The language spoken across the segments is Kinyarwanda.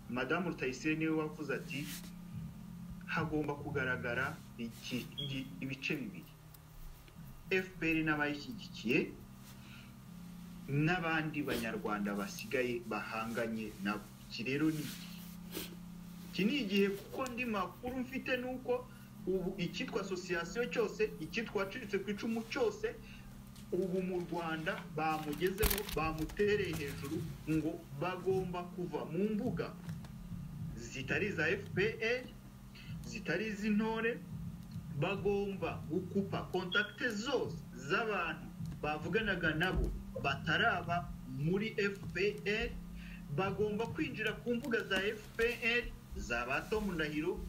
madamu rutayisire niwe wavuze ati hagomba kugaragara ibice bibiri fpr n'abayishyigikiye n'abandi banyarwanda basigaye bahanganye nabo iki rero ni iki ni igihe kuko ndi makuru mfite ni uko ubu icyitwa asosiyasiyo cyose icyitwa wacitse ku icumu cyose ubu mu rwanda bamugezeho bamutereye hejuru ngo bagomba kuva mu mbuga zitari iza fpr zitari iz'intore bagomba gukupa kontakite zose z'abantu bavuganaga nabo bataraba muri fpr bagomba kwinjira ku mbuga za fpr za ba tomu ndahiro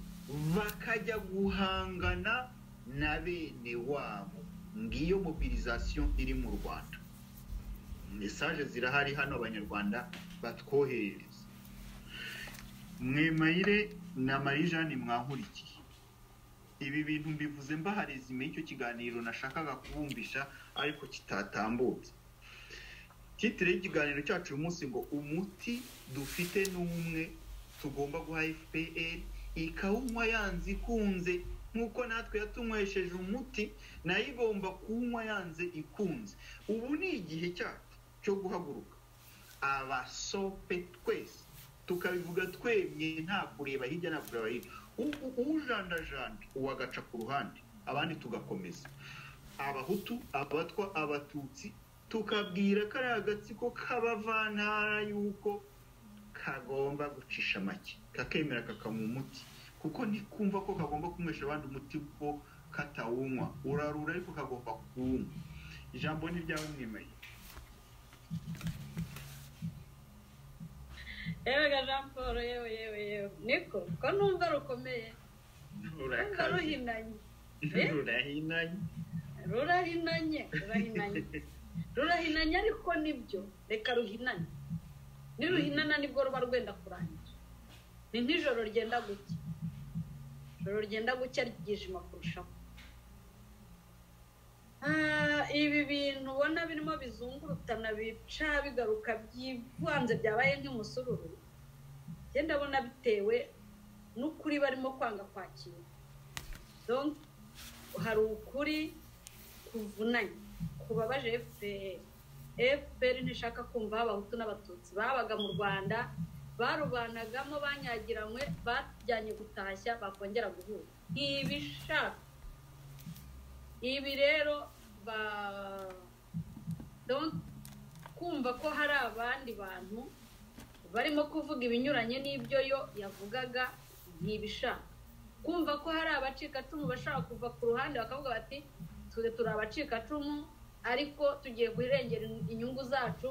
bakajya guhangana na bene wabo ngiyo mobilizasiyo iri mu rwanda mesaje zirahari hano abanyarwanda batwoherereza mwemayire na marijani mwahurikiye ibi bintu mbivuze mbahari zimeye icyo kiganiro nashakaga kubumvisha ariko kitatambutse titire y'ikiganiro cyacu uyu munsi ngo umuti dufite ni umwe tugomba guha fpr ikawunywa yanze ikunze nk'uko natwe yatunywesheje umuti nayo igomba kuwunywa yanze ikunze ubu ni igihe cyacu cyo guhaguruka abasope twese tukabivuga twemye nta kureba hirya nta kureba hino ujandajanda uwagaca ku ruhande abandi tugakomeza abahutu abatwa abatutsi tukabwira kariya agatsiko k'abavantara yuko kagomba gucisha make kakemera kakamuha umuti kuko ntikumva ko kagomba kunywesha abandi umuti kuko katawunywa urarura ariko kagomba kuwunywa ijambo ni ryawe mwemeye yewe jean paul yewe yewe yewe niko ko numva rukomeye numva ruhinanye rurahinanye rurahinanye rurahinanye rurahinanye ariko nibyo reka ruhinanye niruhinana nibwo ruba rwenda kurangira ni nk'ijoro ryenda gucya ijoro ryenda gucya ryijima kurushaho ibi bintu ubona birimo bizungurutana bica bigaruka byivanze byabaye nk'umusururu ngenda abona bitewe n'ukuri barimo kwanga kwakira hari ukuri kuvunanye kubabaje fpr fpr ntishaka kumva abahutu n'abatutsi babaga mu rwanda barubanagamo banyagiranywe bajyanye gutashya bakongera guhura ntibishaka ibi rero ba kumva ko hari abandi bantu barimo kuvuga ibinyuranye n'ibyo yo yavugaga ntibishaka kumva ko hari abacikacumu bashaka kuva ku ruhande bakavuga bati turi turi abacikacumu ariko tugiye guhirengera inyungu zacu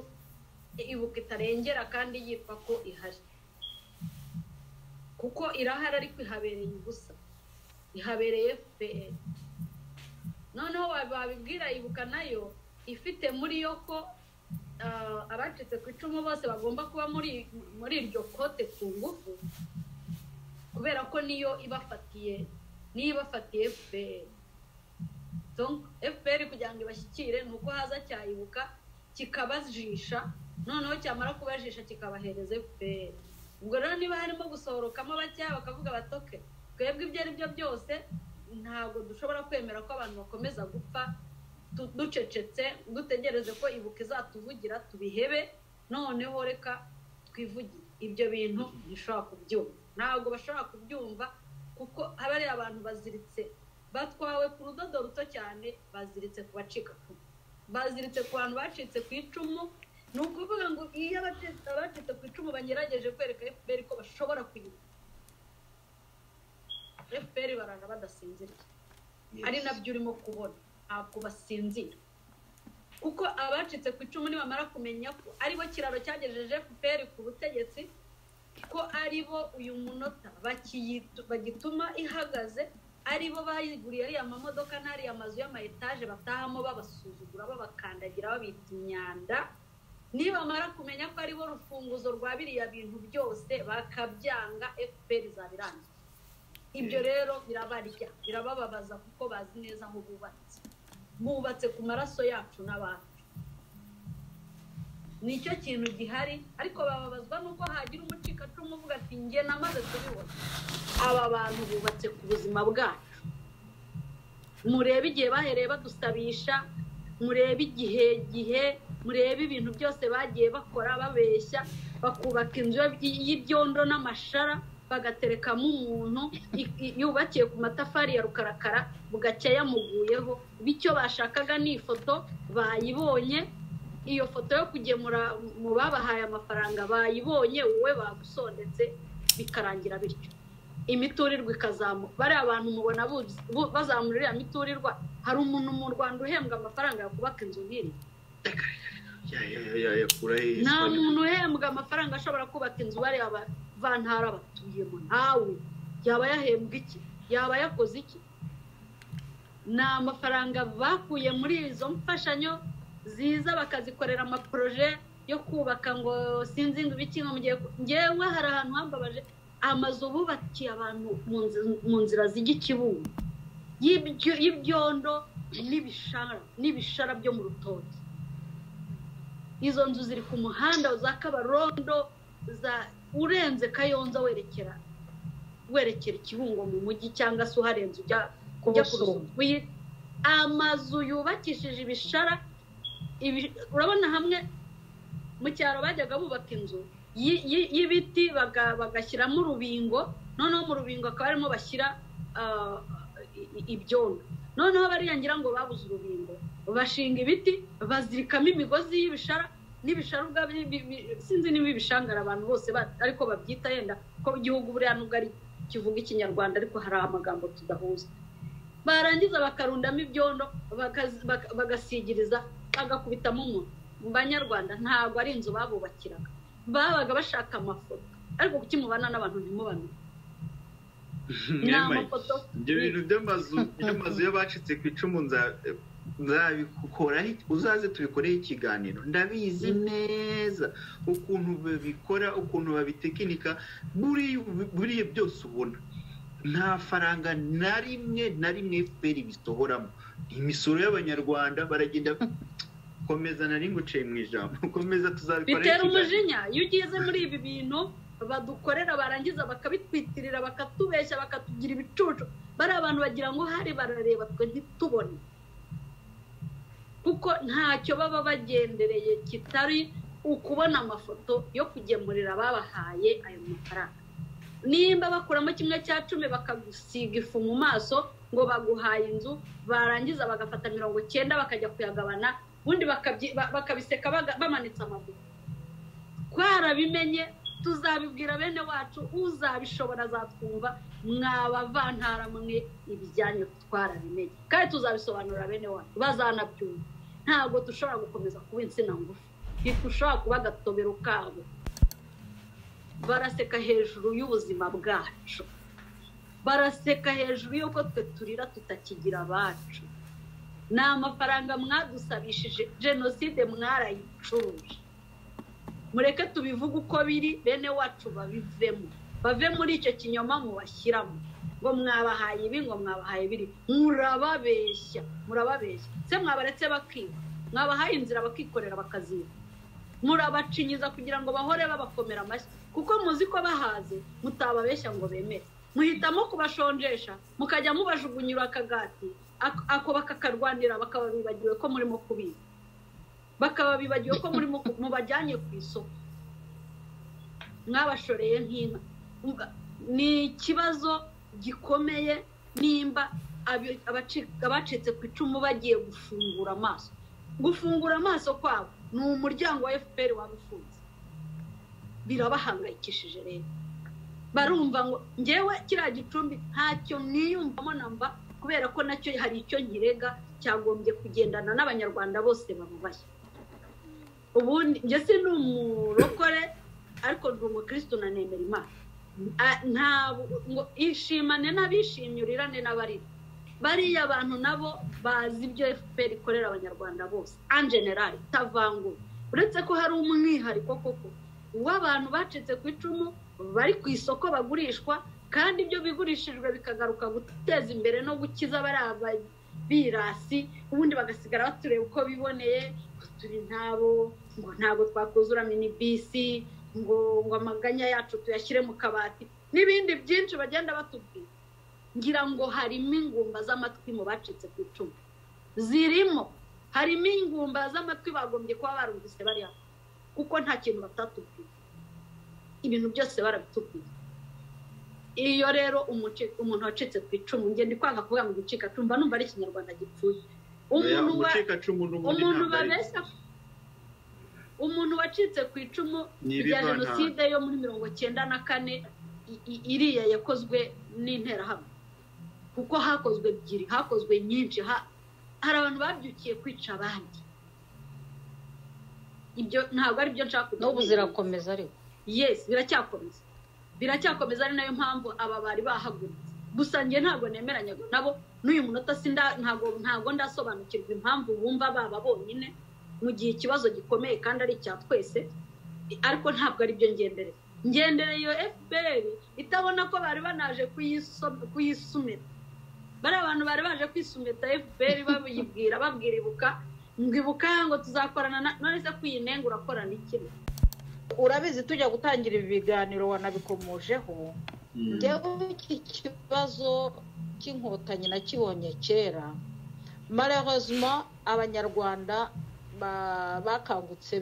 ibuka itarengera kandi yitwa ko ihari kuko irahari ariko ihabereye ubusa ihabereye fpr noneho babibwira ibuka nayo ifite muri yo ko abacitse ku icumu bose bagomba kuba muri iryo kote ku ngufu kubera ko niyo ibafatiye niyo ibafatiye fpr fpr kugira ngo ibashyikire ni uko haza cyayibuka kikabajisha noneho cyamara kubajisha kikabahereza fpr ubwo rero niba harimo gusohorokamo bakeya bakavuga batoke twebwe ibyo ari byo byose ntabwo dushobora kwemera ko abantu bakomeza gupfa ducecetse dutegereze ko ibuka izatuvugira tubihebe noneho reka twivugire ibyo bintu ntishobora kubyumva ntabwo bashobora kubyumva kuko haba hari abantu baziritse batwawe ku rudodo ruto cyane baziritse ku bacika baziritse ku bantu bacitse ku icumu ni ukuvuga ngo iyo abacitse ku icumu bagerageje kwereka fpr ko bashobora kuyiba fpr barara badasinziriye ari nabyo urimo kubona ntabwo basinzira kuko abacitse ku icumu nibamara kumenya ko aribo kiraro cyagejeje fpr ku butegetsi ko aribo uyu munota bagituma ihagaze aribo bayiguriye ariya mamodoka n'ariya mazu y'amayetaje batahamo babasuzugura babakandagira babita imyanda nibamara kumenya ko aribo rufunguzo rwa biriya bintu byose bakabyanga fpr zabirangiye ibyo rero birabarya birabababaza kuko bazi neza aho bubatse bubatse ku maraso yacu n'abantu nicyo kintu gihari ariko bababazwa nuko hagira umucikacumu uvuga ati igihe namaze kubibona aba bantu bubatse ku buzima bwacu murebe igihe bahereye badusabisha murebe igihe gihe murebe ibintu byose bagiye bakora babeshya bakubaka inzu y'ibyondo n'amashara bagaterekamo umuntu i- yubakiye ku matafari ya rukarakara bugacya yamuguyeho bityo bashakaga ni ifoto bayibonye iyo foto yo kugemura mu babahaye amafaranga bayibonye wowe bagusondetse bikarangira bityo imiturirwa ikazamuka bariya bantu mubona buz- bu- bazamura iriya miturirwa hari umuntu mu rwanda uhembwa amafaranga yo kubaka inzu nk'iri Ya, ya, ya, ya, ya, kura he? nta muntu uhembwa amafaranga ashobora kubaka inzu bariya bavantara batuyemo ntawe yaba yahembwa iki yaba yakoze iki ni amafaranga bakuye muri izo mfashanyo ziza bakazikorera amaporoje yo kubaka ngo sinzi ngo ibiki ngo mugiye ku- ngewe hari ahantu hambabaje amazu bubakiye abantu mu nzi- mu nzira zijya i Kibungo y'ibyo- y'ibyondo n'ibishara n'ibishara byo mu rutoki izo nzu ziri ku muhanda za kabarondo za urenze kayonza werekera werekera ikibungo mu mujyi cyangwa se uharenze ujya kujya ku Rusumo. rusumo amazu yubakishije ibishara ibi- urabona hamwe mu cyaro bajyaga bubaka inzu yi- yi- y'ibiti baga- bagashyiramo urubingo noneho mu rubingo akaba arimo bashyira ah, i- i- ibyondo noneho bariya ngira ngo babuze urubingo bashinga ibiti bazirikamo imigozi y'ibishara n'ibishara ubwabyo bi- bi- sinzi niba ibishangara abantu bose ba- ariko babyita yenda ko igihugu buriya nubwo ari kivuga ikinyarwanda ariko hari amagambo tudahuza barangiza bakarundamo ibyondo bakazi- baka- bagasigiriza bagakubitamo umuntu mu banyarwanda ntabwo ari inzu babubakiraga babaga bashaka amafoto ariko kuki mubana n'abantu ntimubamenye ni Mwema, amafoto ibyo bintu by'amazu by'amazu y'abacitse ku icumu nza- nzabikoraho uzaze tubikoreho ikiganiro ndabizi neza ukuntu babikora ukuntu babitekinika buriya buriya byose ubona nta faranga na rimwe na rimwe fpr bisohoramo imisoro y'abanyarwanda baragenda komeza nari nguciye mu ijambo komeza tuzabikoraho bitera ikiganiro umujinya iyo ugize muri ibi bintu badukorera barangiza bakabitwitirira bakatubeshya bakatugira ibicucu bariya abantu bagira ngo hari barareba twe ntitubone kuko ntacyo baba bagendereye kitari ukubona amafoto yo kugemurira ababahaye ayo mafaranga nimba bakuramo kimwe cya cumi bakagusiga ifu mu maso ngo baguhaye inzu barangiza bagafata mirongo cyenda bakajya kuyagabana ubundi bakabyi- ba- bakabiseka baga- bamanitse amaguru twarabimenye tuzabibwira bene wacu uzabishobora azatwumva mwabavantara mwe ibijyanye twarabimenye kandi tuzabisobanurira bene wacu bazanabyumva ntabwo dushobora gukomeza kuba insina ngufi ntidushobora kuba agatobero kabo baraseka hejuru y'ubuzima bwacu baraseka hejuru y'uko twe turira tutakigira abacu ni amafaranga mwadusabishije jenoside mwarayicuruje mureke tubivuge uko biri bene wacu babivemo bave muri icyo kinyoma mubashyiramo ngo mwabahaye ibi ngo mwabahaye biri murababeshya murababeshya se mwabaretse bakiba mwabahaye inzira bakikorera bakaziba murabacinyiza kugira ngo bahore babakomera amashyi kuko muzi ko bahaze mutababeshya ngo bemere muhitamo kubashonjesha mukajya mubajugunyira akagati ak- ako bakakarwanira bakaba bibagiwe ko murimo kubiba bakaba bibagiwe ko murimo ku- mubajyanye ku isoko mwabashoreye nk'inka Umva, ni ikibazo gikomeye nimba abi- abaci- abacitse ku icumu bagiye gufungura amaso gufungura amaso kwabo ni umuryango wa fpr waba ufunze birabahangayikishije rero barumva ngo ngewe kiriya gicumbi ntacyo niyumvamo namba kubera ko nacyo hari icyo nkirega cyagombye kugendana n'abanyarwanda bose bamubashye ubundi njye si ni umurokore ariko ndi umukirisitu na nemera imana A- ntabwo ngo ishimane n'abishimye urirane n'abarira bariya bantu nabo bazi ibyo fpr ikorera abanyarwanda bose en general itavanguye uretse ko hari umwihariko koko w'abantu bacitse ku icumu bari ku isoko bagurishwa kandi ibyo bigurishijwe bikagaruka guteza imbere no gukiza bariya ba- birasi ubundi bagasigara batureba uko biboneye ngo turi ntabo ngo ntabwo twakuzura minibisi ngo ngo amaganya yacu tuyashyire mu kabati n'ibindi byinshi bagenda batubwira ngira ngo harimo ingumba z'amatwi mu bacitse ku icumu zirimo harimo ingumba z'amatwi bagombye kuba barumvise bariya kuko nta kintu batatubwira ibintu byose barabitubwira iyo rero umuntu wacitse ku icumu ngenda ndi kwanga kuvuga ngo gucika cumba numva ari ikinyarwanda gipfuye umuntu babeshya umuntu wacitse ku icumu rya jenoside yo muri mirongo cyenda na kane iriya yakozwe n'interahamwe kuko hakozwe ebyiri hakozwe nyinshi hari abantu babyukiye kwica abandi ibyo ntabwo ari byo nshaka n'ubu zirakomeza ariko yesi biracyakomeza biracyakomeza ari nayo mpamvu aba bari bahagurutse gusa njye ntabwo nemeranyaga nabo n'uyu munota ntabwo ntabwo ndasobanukirwa impamvu bumva baba bonyine mu gihe ikibazo gikomeye kandi ari icya twese ariko ntabwo ari byo ngendereye ngendereye iyo fpr itabona ko bari banaje kuyisumeta bari abantu bari baje kwisumeta fpr babibwira babwira ibuka ngo ibuka ngo tuzakorana none se kuyinenga urakorana iki urabizi tujya gutangira ibi biganiro wanabikomojeho ngewe iki kibazo cy'inkotanyi nakibonye kera marerezima abanyarwanda bakangutse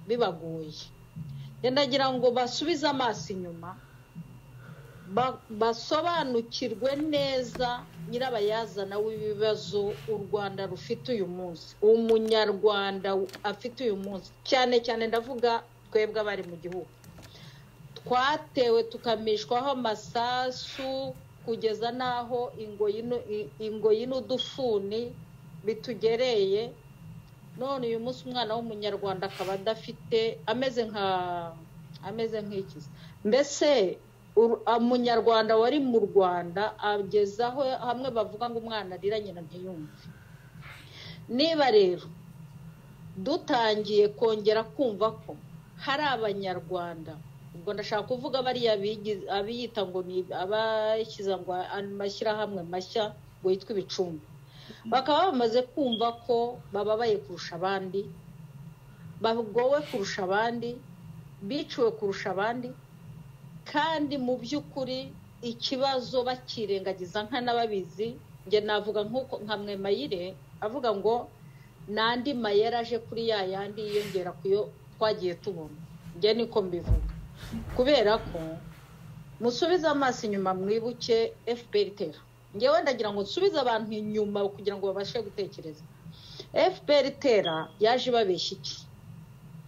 bibagoye ndagira ngo basubize amaso inyuma basobanukirwe neza nyirabayazana w'ibibazo u rwanda rufite uyu munsi umunyarwanda afite uyu munsi cyane cyane ndavuga twebwe abari mu gihugu twatewe tukamishwaho amasasu kugeza n'aho ingoyi n'udufuni bitugereye none uyu munsi umwana w'umunyarwanda akaba adafite ameze nka ameze nk'ikizi mbese umunyarwanda wari mu rwanda agezaho hamwe bavuga ngo umwana arira nyina ntiyumve niba rero dutangiye kongera kumva ko hari abanyarwanda ubwo ndashaka kuvuga bariya abiyita ngo ni abashyize ngo amashyirahamwe mashya ngo yitwe ibicumbi bakaba bamaze kumva ko bababaye kurusha abandi bagowe kurusha abandi biciwe kurusha abandi kandi mu by'ukuri ikibazo bakirengagiza nk'anababizi njye navuga nk'uko nka mwemayire avuga ngo n'andi mayeri aje kuri ya yandi yiyongera ku yo twagiye tubona njye niko mbivuga kubera ko musubize amaso inyuma mwibuke fpr itera ngewe ndagira ngo nsubize abantu inyuma kugira ngo babashe gutekereza fpr itera yaje ibabeshya iki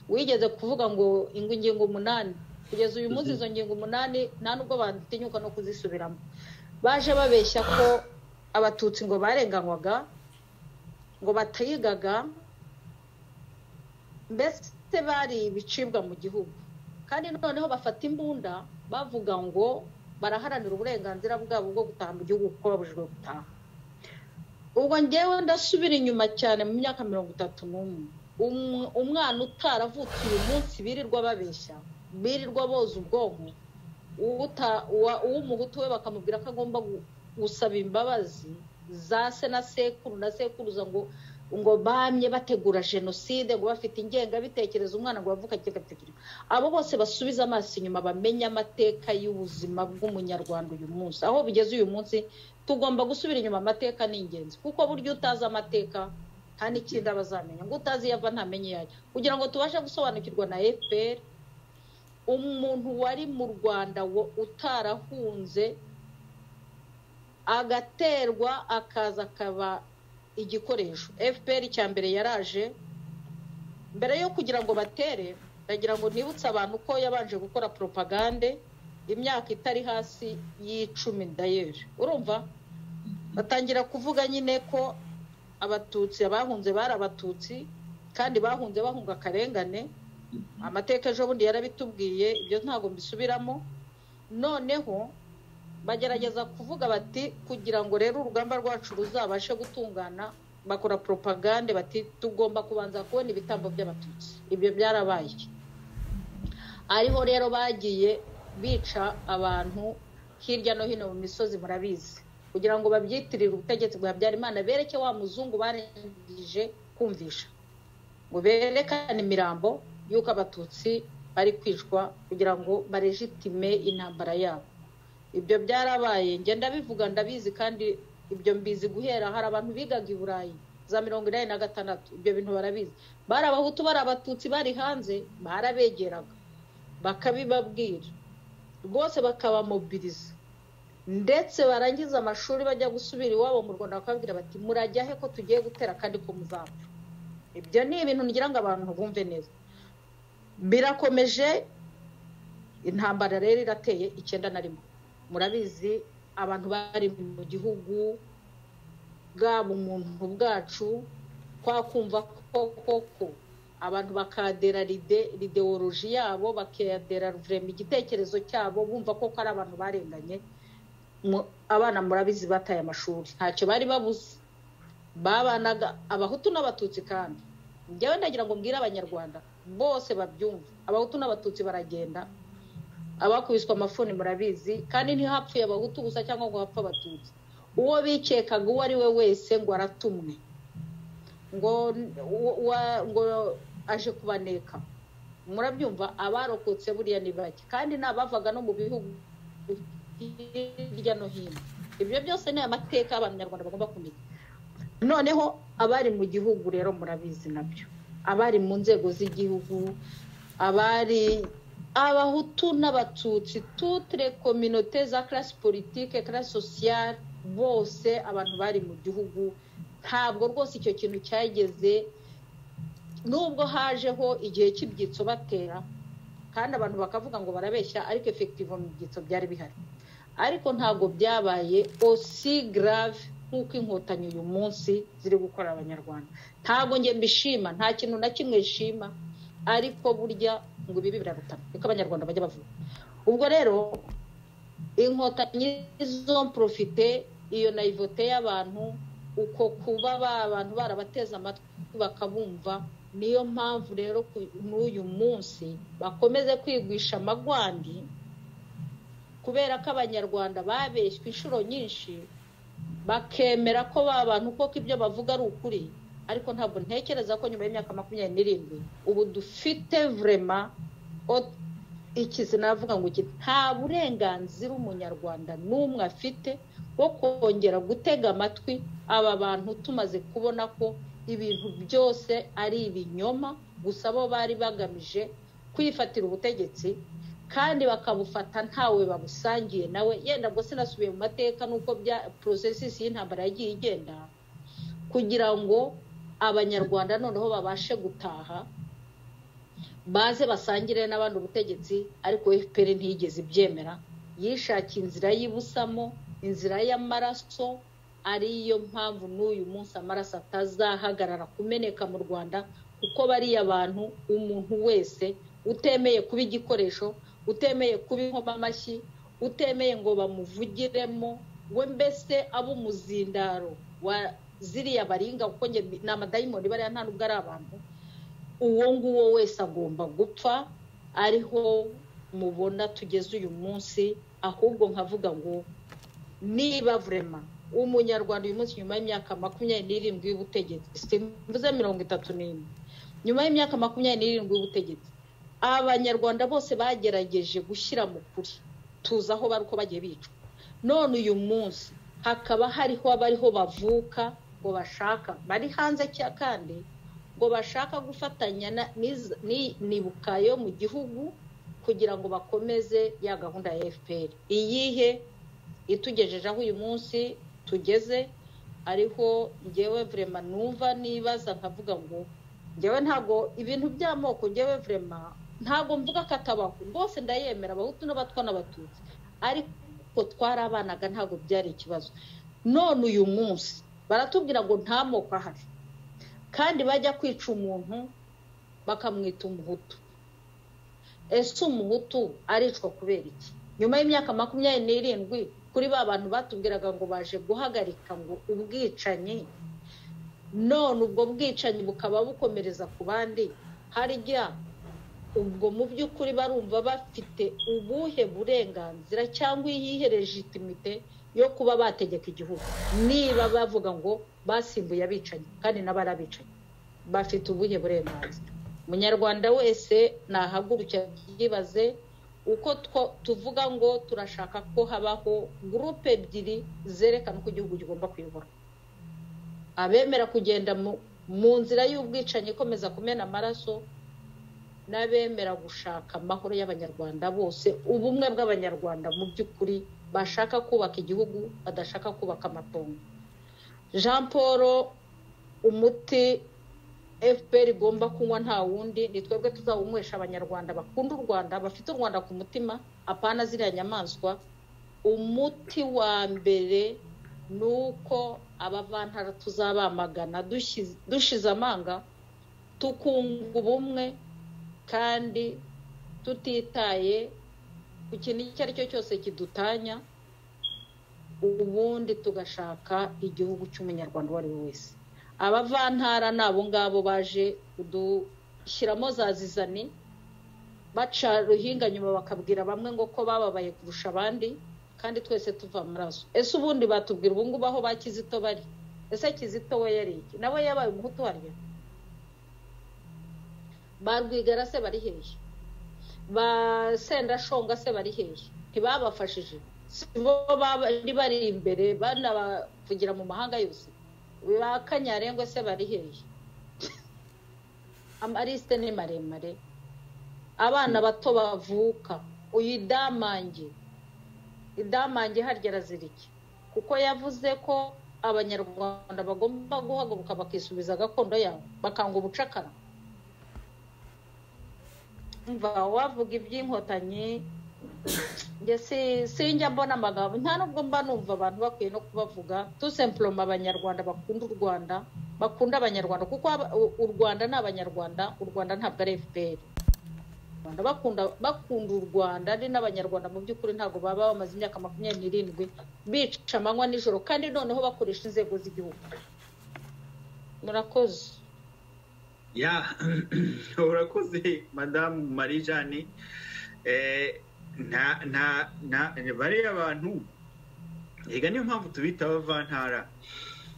wigeze kuvuga ngo ingo ingingo umunani kugeza uyu munsi izo ngingo umunani nta nubwo batinyuka no kuzisubiramo baje babeshya ko abatutsi ngo barenganywaga ngo batayigaga mbese bari ibicibwa mu gihugu kandi noneho bafata imbunda bavuga ngo baraharanira uburenganzira bwabo bwo gutaha mu gihugu kuko babujijwe gutaha ubwo ngewe ndasubira inyuma cyane mu myaka mirongo itatu n'umwe umwana utaravutse uyu munsi birirwa babeshya birirwa boza ubwonko uw'umuhutu we bakamubwira ko agomba gusaba imbabazi za se na sekuru na sekuruza ngo ngo bamye bategura jenoside ngo bafite ingengabitekerezo umwana ngo bavuka ingengabitekerezo abo bose basubize amaso inyuma bamenye amateka y'ubuzima bw'umunyarwanda uyu munsi aho bigeze uyu munsi tugomba gusubira inyuma amateka ni ingenzi kuko buryo utazi amateka nta n'ikindi aba azamenya ngo utazi iyo ava ntamenye iyo ajya kugira ngo tubashe gusobanukirwa na fpr umuntu wari mu rwanda utarahunze agaterwa akaza akaba igikoresho fpr cya mbere yaraje mbere yo kugira ngo batere ndagira ngo ntibutse abantu ko yabanje gukora poropagande imyaka itari hasi y'icumi dayeri urumva batangira kuvuga nyine ko abatutsi abahunze bari abatutsi kandi bahunze bahunga akarengane amateka ejo bundi yarabitubwiye ibyo ntabwo mbisubiramo noneho bagerageza kuvuga bati kugira ngo rero urugamba rwacu ruzabashe gutungana bakora poropagande bati tugomba kubanza kubona ibitambo by'abatutsi ibyo byarabaye ariho rero bagiye bica abantu hirya no hino mu misozi murabizi kugira ngo babyitirire ubutegetsi bwa Habyarimana bereke wa muzungu barangije kumvisha ngo berekane imirambo y'uko abatutsi bari kwicwa kugira ngo barejitime intambara yabo ibyo byarabaye ngenda bivuga ndabizi kandi ibyo mbizi guhera hari abantu bigaga i burayi za mirongo inani na gatandatu ibyo bintu barabizi bari abahutu bari abatutsi bari hanze barabegeraga bakabibabwira rwose bakabamobiriza ndetse barangiza amashuri bajya gusubira iwabo mu rwanda bakababwira bati murajya he ko tugiye gutera kandi ko muzapfa ibyo ni ibintu ngira ngo abantu bumve neza birakomeje intambara rero irateye icyenda na rimwe murabizi abantu bari mu gihugu bwaba umuntu bwacu twakumva koko abantu bakadera ideoloji yabo bakadera vurema igitekerezo cyabo bumva koko ari abantu barenganye abana murabizi bataye amashuri ntacyo bari babuze babanaga abahutu n'abatutsi kandi njyewe ndagira ngo mbwire abanyarwanda bose babyumve abahutu n'abatutsi baragenda abakubiswa amafuni murabizi kandi ntihapfuye abahutu gusa cyangwa ngo hapfe abatutsi uwo bikekaga uwo ari we wese ngo aratumwe ngo ngo aje kubaneka murabyumva abarokotse buriya ni bake kandi ni abavaga no mu bihugu hirya no hino ibyo byose ni amateka abanyarwanda bagomba kumenya noneho abari mu gihugu rero murabizi nabyo abari mu nzego z'igihugu abari abahutu n'abatutsi tutire kominote za karasi politike karasi sosiyale bose abantu bari mu gihugu ntabwo rwose icyo kintu cyageze nubwo hajeho igihe cy'ibyitso batera kandi abantu bakavuga ngo barabeshya ariko efekitivo mu byitso byari bihari ariko ntabwo byabaye osi garave nk'uko inkotanyi uyu munsi ziri gukora abanyarwanda ntabwo njye mbishima nta kintu na kimwe nshima ariko burya ngo ibi birarutana niko abanyarwanda bajya bavuga ubwo rero inkotanyi zo porofite iyo nayivote y'abantu uko kuba ba abantu barabateze amatwi bakabumva niyo mpamvu rero n'uyu munsi bakomeze kwigwisha amagwandi kubera ko abanyarwanda babeshywe inshuro nyinshi bakemera ko ba bantu koko ibyo bavuga ari ukuri ariko ntabwo ntekereza ko nyuma y'imyaka makumyabiri n'irindwi ubu dufite vurema ikizi navuga ngo iki nta burenganzira umunyarwanda n'umwe afite bwo kongera gutega amatwi aba bantu tumaze kubona ko ibintu byose ari ibinyoma gusa bo bari bagamije kwifatira ubutegetsi kandi bakabufata ntawe babusangiye nawe yenda ngo sinasubiye mu mateka nuko bya porosesisi y'intambara yagiye igenda kugira ngo abanyarwanda noneho babashe gutaha baze basangire n'abandi ubutegetsi ariko efuperi ntiyigeze ibyemera yishakiye inzira y'ibusamo inzira y'amaraso ariyo mpamvu n'uyu munsi amaraso atazahagarara kumeneka mu rwanda kuko bariya bantu umuntu wese utemeye kuba igikoresho utemeye kuba inkoma amashyi utemeye ngo bamuvugiremo we mbese abo umuzindaro wa ziriya baringa kuko ni amadayimoni bariya nta nubwo ari abantu uwo nguwo wese agomba gupfa ariho mubona tugeze uyu munsi ahubwo nkavuga ngo niba vurema umunyarwanda uyu munsi nyuma y'imyaka makumyabiri n'irindwi y'ubutegetsi mvuze mirongo itatu n'imwe nyuma y'imyaka makumyabiri n'irindwi y'ubutegetsi abanyarwanda bose bagerageje gushyira mu kuri tuzi aho bari uko bagiye bicwa none uyu munsi hakaba hariho abariho bavuka ngo bashaka bari hanze kandi ngo bashaka gufatanya nibuka yo mu gihugu kugira ngo bakomeze ya gahunda ya fpr iyihe itugejeje aho uyu munsi tugeze ariho ngewe vurema numva nibaza nkavuga ngo ngewe ntabwo ibintu by'amoko ngewe vurema ntabwo mvuga ko atabaho rwose ndayemera abahutu n'abatwa n'abatutsi ariko twarabanaga ntabwo byari ikibazo none uyu munsi baratubwira ngo nta moko ahari kandi bajya kwica umuntu bakamwita umuhutu ese umuhutu aricwa kubera iki nyuma y'imyaka makumyabiri n'irindwi kuri ba bantu batubwiraga ngo baje guhagarika ngo ubwicanyi none ubwo bwicanyi bukaba bukomereza ku bandi harya ubwo mu by'ukuri barumva bafite ubuhe burenganzira cyangwa iyihe legitimite yo kuba bategeka igihugu niba bavuga ngo basimbuye abicanyi kandi n'abari abicanyi bafite ubuhe burenganzira umunyarwanda wese nahaguruke yibaze uko tuvuga ngo turashaka ko habaho gurupe ebyiri zerekana uko igihugu kigomba kuyobora abemera kugenda mu nzira y'ubwicanyi ikomeza kumena amaraso n'abemera gushaka amahoro y'abanyarwanda bose ubumwe bw'abanyarwanda mu by'ukuri bashaka kubaka igihugu badashaka kubaka amatongo jean paul umuti fpr igomba kunywa nta wundi ni twebwe tuzawunywesha abanyarwanda bakunda u rwanda bafite u rwanda ku mutima apana ziriya nyamaswa umuti wa mbere ni uko abavantara tuzabamagana dushize amanga tukunga ubumwe kandi tutitaye ku kintu icyo ari cyo cyose kidutanya ubundi tugashaka igihugu cy'umunyarwanda uwo ari we wese abavantara ni abo ngabo baje kudushyiramo za zizani baca ruhinga nyuma bakabwira bamwe ngo ko bababaye kurusha abandi kandi twese tuva amaraso ese ubundi batubwira ubu ngubu aho ba kizito bari ese kizito we yari iki nawe yabaye umuhutu waryo ba rwigara se bari hehe ba sendashonga se bari hehe ntibabafashije si bo bari imbere banabavugira mu mahanga yose ba kanyarengwa se bari hehe amarisite ni maremare abana bato bavuka uyu idamange idamange harya arazirike kuko yavuze ko abanyarwanda bagomba guhaguruka bakisubiza gakondo yabo bakanga ubucakara mva wavuga iby'inkotanyi sinjya mbona amagambo nta nubwo mba numva abantu bakwiye no kubavuga tusemploma abanyarwanda bakunda u rwanda bakunda abanyarwanda kuko u rwanda ni abanyarwanda u rwanda ntabwo ari fpr bakunda bakunda u rwanda ari n'abanyarwanda mu by'ukuri ntabwo baba bamaze imyaka makumyabiri n'irindwi bica amanywa nijoro kandi noneho bakoresha inzego z'igihugu murakoze ya urakoze madamu marijane nta nta nta bariya abantu reka niyo mpamvu tubita abavantara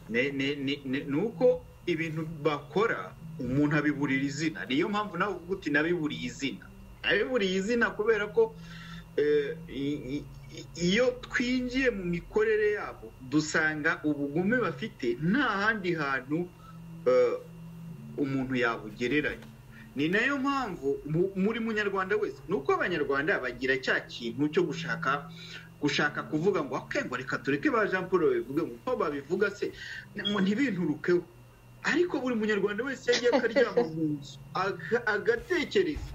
ni uko ibintu bakora umuntu abiburira izina niyo mpamvu nawe uvuga uti nabiburiye izina nabiburiye izina kubera ko iyo twinjiye mu mikorere yabo dusanga ubugume bafite nta handi hantu umuntu yabugereranya ni nayo mpamvu muri munyarwanda wese ni uko abanyarwanda bagira cya kintu cyo gushaka gushaka kuvuga ngo ngo reka tureke ba jean paul babivuge ngo uko babivuga se ntibinturukeho ariko buri munyarwanda wese yagiye akaryama mu nzu agatekereza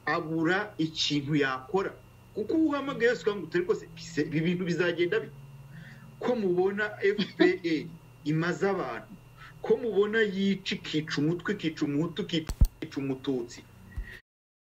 abura ikintu yakora kuko uba uhamagaye yose ngo turi kose ibi bintu bizagenda ko mubona fpr imaze abantu ko mubona yica ikica umutwe ikica umuhutu ikica umututsi